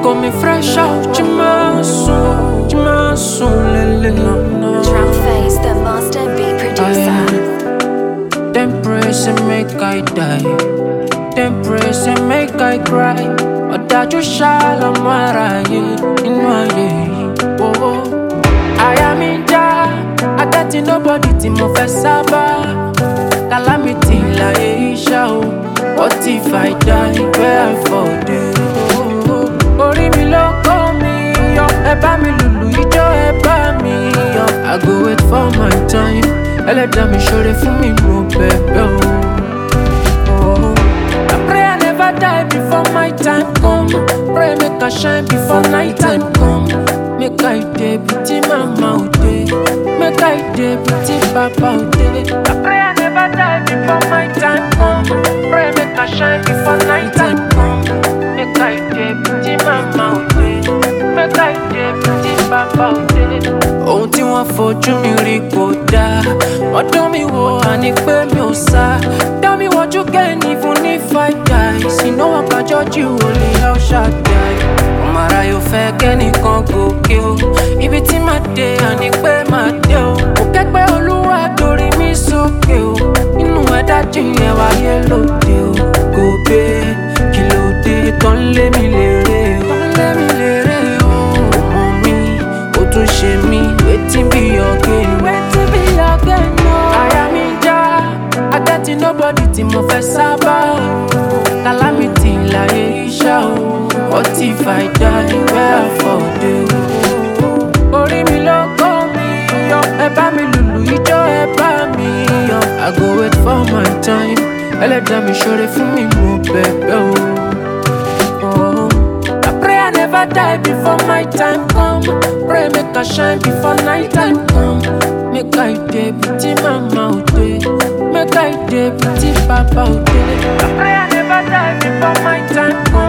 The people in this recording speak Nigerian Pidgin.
got me fresh out your muscle, your muscle, lele. Drum face, the master beat producer. Them praise and make I die. Them praise and make I cry. Ọ̀dájú ṣàlọ́mọ aráyé inú ayé yìí. Oh, àyà mi ń já, agẹ́tì nobody tí mo fẹ́ sábà. Calamity láyé iṣẹ́ o. What if I die where I fall dey? Oh, orí mi ló kó mi yọ, ẹ bá mi lùlù ijó ẹ bá mi yọ. I go wait for my time, ẹlẹ́dàá mi ṣoore fún mi mo bẹ̀bẹ̀ o. Oh, I pray I never die before my time come. Pray make I shine before night time come. Make I dey beauty mama o dey. Make I dey beauty papa o dey. I pray I never die before my time come. Pray make I shine before night time come. Make I dey beauty mama o dey. Make I dey beauty papa o dey. Ohun tí wọ́n fojú mi rí kò dáa. Wọ́n dán mi wò àní pé mi ò sá. Dá mi wọ́jú kẹ́ni fún ní five guys. Iná wọn kájọ́ jù olè El Shaddai. Ọmọ ara yóò fẹ́ kẹ́nìkan gòkè o. Ibi tí màá dé àní pé màá dé o. Kò kẹ́gbẹ́ olúwa torí mi sókè o. Inú ẹ̀dá jìnyẹn wáyé lóde o. Kò gbé kí ló dé tán lé mi lérè o. Tán lé mi lérè o. Ọmọ mi, ó tún ṣe mí. Wetin be your gain? Wetin be your gain o? Àyà mi ń já, agẹ́tì nobody tí mo fẹ́ sábà. Calamity láyé iṣẹ́ o. What if I die where I fall dey o? Orí mi ló kó mi yọ, ẹ bá mi lùlù ijó ẹ bá mi yọ. I go wait for my time, ẹlẹ́dàá mi ṣoore fún mi mo bẹ̀bẹ̀ o. Oh, I pray I never die before my time come. Pray make I shine before night time come. Make I dey beauty mama o dey. Make I dey beauty papa o dey. I pray I never die before my time come.